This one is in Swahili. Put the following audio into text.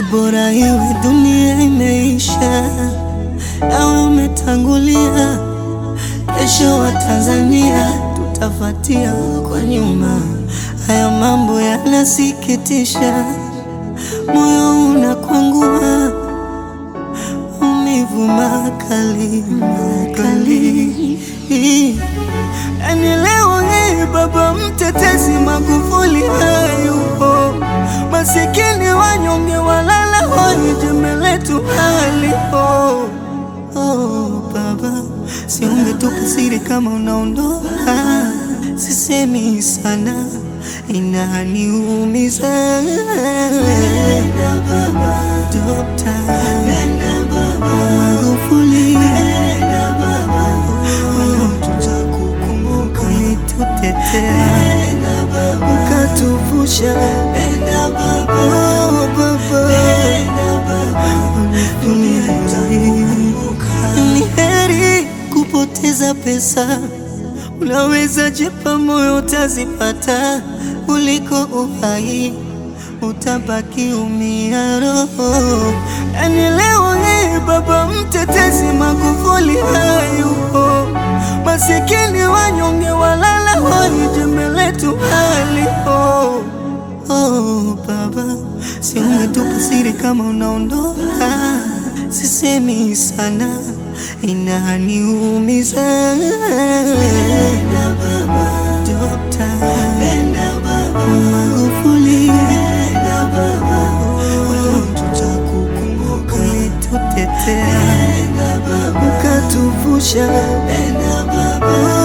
ni bora iwe dunia imeisha, nawe umetangulia. Kesho wa Tanzania tutafatia kwa nyuma. Haya mambo yanasikitisha, moyo unakwangua, umivu makali makali. Yani leo hii baba mtetezi Magufuli hayupo, masikini wanyonge walala hoi, jembe letu halipo. Oh, baba, si ungetupa siri kama unaondoka? Sisemi sana, inaniumiza. Dokta Magufuli, tutakukumbuka, ulitutetea ukatuvusha. Oh, baba, ni heri kupoteza pesa, unaweza jipa moyo utazipata, kuliko uhai utabaki umia roho. Yani leo hii baba mtetezi Magufuli hayupo, masikini wanyonge walala hoi, jembe letu halipo. Oh, baba, si ungetupa siri kama unaondoka? Sisemi sana, inaniumiza. Dokta Magufuli, tutakukumbuka, ulitutetea ukatuvusha.